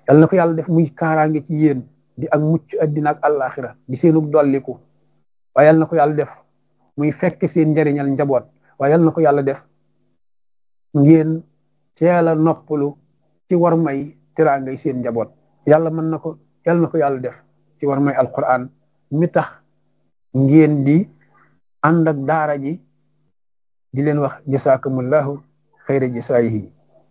yal na ko yàlla def muy kaaraange ci yéen di ak mucc addina ak àllaaxira di seenug dolliku waaye yal na ko yàlla def muy fekk seen njariñal njaboot waaye yal na ko yàlla def ngeen teel a noppalu ci war may teraangay seen njaboot yàlla mën na ko yal na ko yàlla def ci war may alquran mi tax ngeen di ànd ak daara ji di leen wax jasaakumullahu xayra jasaayihi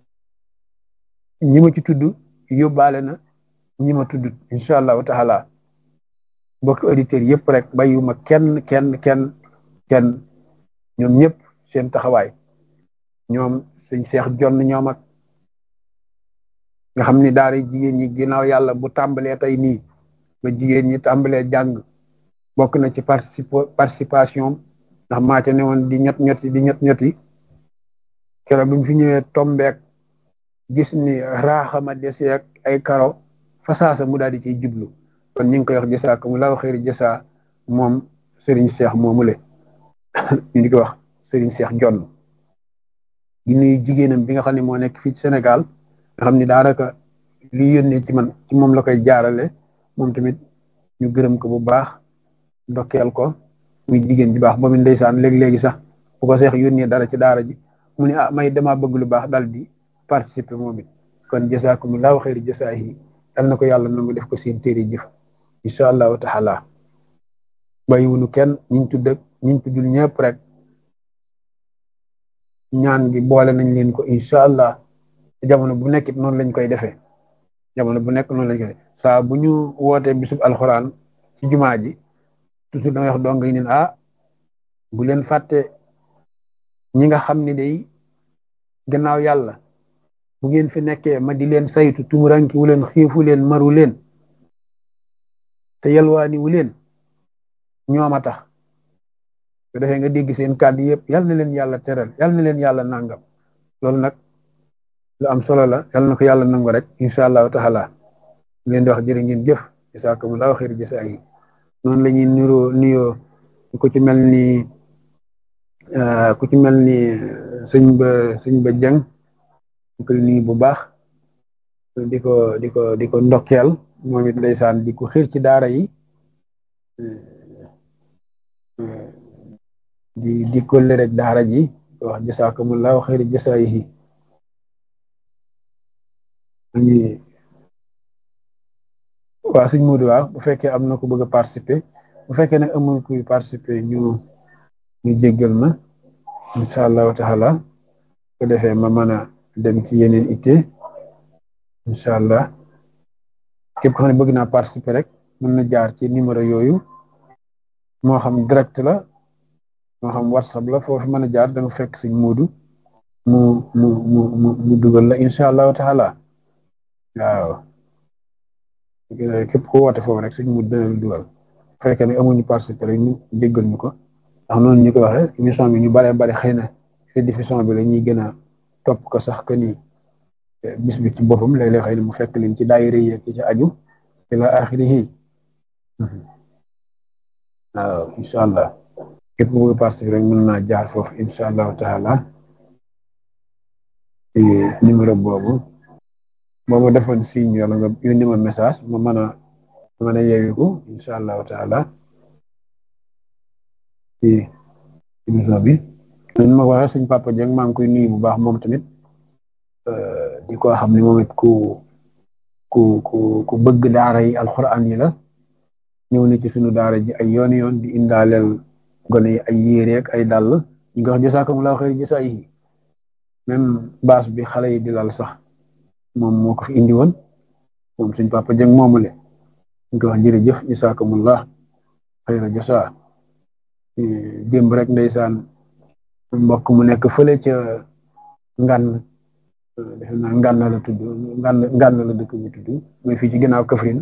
ñi ma ci tudd yóbbaale na ñi ma tudd incha allahu taala mbokki auditeurs yëpp rek bàyyiwuma kenn kenn kenn kenn ñoom ñëpp seen taxawaay ñoom sëñ seex jonn ñoom ak nga xam ni daara jigéen ñi ginnaaw yàlla bu tàmbalee tey nii ba jigéen ñi tàmbalee jàng bokk na ci participation ndax maa ca ne woon di ñett ñetti di ñett ñetti keroog bi mu fi ñëwee tombeek gis ni raaxama deseek ay karo fasaasa mu daal di ciy jublu kon ñu ngi koy wax jësaa ko mu laaw xëyri jësaa moom Serigne Cheikh moomule ñu di ko wax Serigne Cheikh Jonn di nuyu jigéenam bi nga xam ne moo nekk fii ci Sénégal nga xam ni daanaka li yónnee ci man ci moom la koy jaarale moom tamit ñu gërëm ko bu baax ndokkeel ko muy jigéen bi baax moom it ndeysaan léegi-léegi sax bu ko seex yónnee dara ci daara ji mu ne ah may dama bëgg lu baax dal di participer moom it kon jasaakumullahu xayri jasaahi yal na ko yàlla nangu def ko seen téere jëf incha allahu taala bàyyiwunu kenn ñiñ tudd ak ñiñ tuddul ñëpp rek ñaan gi boole nañ leen ko incha allah jamono bu nekkit noonu lañ koy defee jamono bu nekk noonu lañ koy defee saa bu ñu wootee bisub alxuraan ci jumaa ji toujours da ngay wax dong yi neen ah bu leen fàtte ñi nga xam ne day gannaaw yàlla bu ngeen fi nekkee ma di leen saytu tumuranki wu leen xiifu leen maru leen te yalwaani wu leen ñoom a tax su defee nga dégg seen kàddu yëpp yal na leen yàlla teral yal na leen yàlla nangam loolu nag lu am solo la yal na ko yàlla nangu rek incha allahu taala leen di wax jërë ngeen jëf jasakumullahu xayri jasaa yi noonu la ñuy nuroo nuyoo ku ci mel ni ku ci mel ni sëñ ba sëñ ba jëng di ko nuyu bu baax di ko di ko di ko ndokkeel moom it ndeysaan di ko xiir ci daara yi di di kolle rek daara ji wax jasaakumullahu xayri jasaayihi waaw suñ muudu waaw bu fekkee am na ko bëgg a participer bu fekkee nag amul kuy participer ñu ñu jéggal ma incha allahu taala ko defee ma mën a dem ci yeneen itte incha allah képp ko xam ne bëgg naa participer rek mën na jaar ci numéro yooyu moo xam direct la moo xam whatsapp la foofu mën a jaar da nga fekk suñ muudu mu mu mu mu mu dugal la incha allahu taala waaw képp ko woote foofu rek suñ muudu dana la dugal bu fekkee ne amuñu participer rek ñu jéggal ñu ko ndax noonu ñu ko waxee émission bi ñu baree bari xëy na rediffusion bi la ñuy gën a topp ko sax que ni bis bi ci boppam léeg-léeg xëy na mu fekk leen ci daayira yi ak ci aju ila axirihi waaw incha allah képp ku bëgg participer rek mën naa jaar foofu incha allahu taala numéro boobu boo ma defoon signe wala nga yónni ma message ma mën a mën a yeewiku incha allahu taala ci émission bi ñu ma waxee suñ papa Dieng maa ngi koy nuyu bu baax moom tamit di ko xam ne moom it ku ku ku ku bëgg daara yi alxuraan yi la ñëw na ci suñu daara ji ay yoon yoon di indaaleel gone yi ay yére ak ay dàll ñu ngi wax jasaakumullahu xayr jasaayihi même baas bi xale yi di lal sax moom moo ko fi indi woon moom suñ papa Dieng moomule ñu ngi wax jërëjëf jasaakumullah xayra jasaa démb rek ndeysaan mbokk mu nekk fële ca ngan defe naa ngan la tudd ngan ngan la dëkk bi tudd mooy fii ci ginnaaw Kaffrine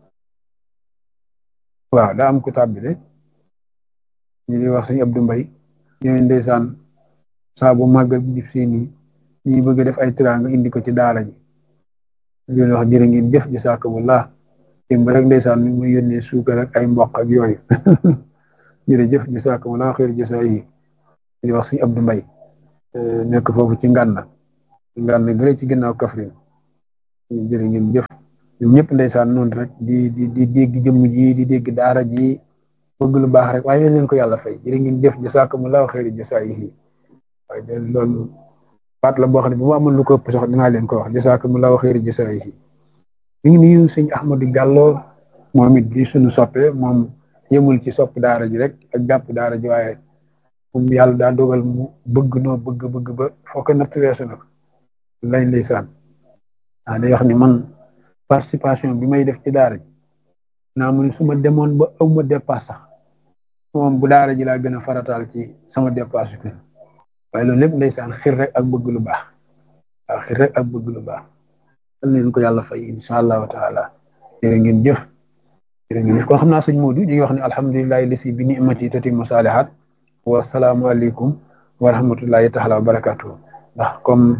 waaw daa am ku tàbbi de ñu ngi wax suñu Abdou Mbaye ñooy ndeysaan saa bu màggal bi jib seen yi ñi bëgg def ay tiraanga indi ko ci daara ji leen wax jërë ngeen jëf jasaakumullah démb rek ndeysaan mi muy yónnee suukar ak ay mboq ak yooyu jërëjëf jasaakumullah xeer jasaa yi di wax suñu Abdou Mbaye nekk foofu ci ngànna ngànna gële ci ginnaaw Kaffrine jërë ngeen jëf ñoom ñëpp ndeysaan noonu rek di di di dégg jëmm ji di dégg daara ji bëgg lu baax rek waaye leen ko yàlla fay jërë ngeen jëf jasaakumullahu xayri jasaayihi waaye de loolu baat la boo xam ne bu ma amoon lu ko ëpp sax dinaa leen ko wax jasaakumullahu xayri jasaayihi ñu ngi nuyu sëñ Ahmadou Diallo moom it di suñu soppe moom yëmul ci sopp daara ji rek ak jàpp daara ji waaye moom yàlla daa dogal mu bëgg noo bëgg bëgg ba foo ko natt weesu na ko lay ndeysaan ah day wax ni man participation bi may def ci daara ji naa mu ne su ma demoon ba aw ma dépasse sax moom bu daara ji laa gën a farataal ci sama dépasse kër waaye loolu lépp ndeysaan xir rek ak bëgg lu baax waaw xir rek ak bëgg lu baax dal leen ko yàlla fay insha allahu taala jërë ngeen jëf jërë ngeen jëf kon xam naa sëñ Modou ñu ngi wax ne alhamdulilahi lasi bi nimati tatimmu salihat wa salaamu aleykum wa rahmatullahi taala wa barakatuh ndax comme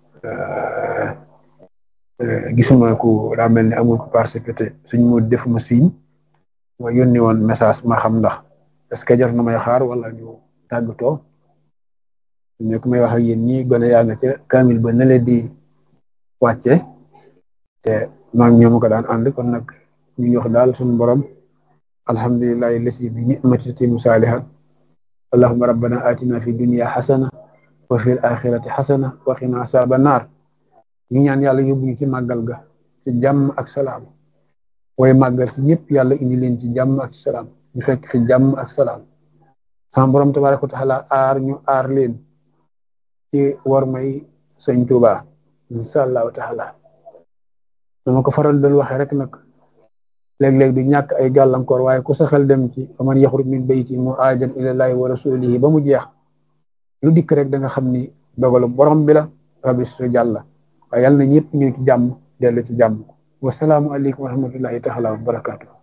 gisuma ku daa mel ni amul ko participé sëñ Modou defuma signe ma yónni woon message ma xam ndax est-ce que jar na may xaar wala ñu tàggatoo ñu ko may wax ak yéen ñii gone yaa nga ca kaamil ba ne leen di wàcce te maag ñoom ko daan ànd kon nag ñu ngi wax daal suñu borom alhamdulillahi lasi bi ni'mati tatimu salihat allahumma rabbana atina fi dunya xasana wa fi axirati xasana wa qina asaba naar ñu ñaan yàlla yóbbu ñu ci màggal ga ci jàmm ak salaam way màggal si ñëpp yàlla indi leen ci jàmm ak salaam ñu fekk fi jàmm ak salaam sama borom tabaraka wa taala aar ñu aar leen ci war may sëñ Tuuba insha allahu taala dama ko faral doon waxee rek nag léeg-léeg du ñàkk ay gàllankoor waaye ku sa xel dem ci faman yaxruj min bayti muhaajiran ilallahi wa rasulihi ba mu jeex lu dikk rek da nga xam ni dogalu borom bi la rabbi su jàlla waaye yàlla na ñëpp ñu ci jàmm dellu ci jàmm wasalaamu aleykum wa rahmatullahi taala wa barakatuh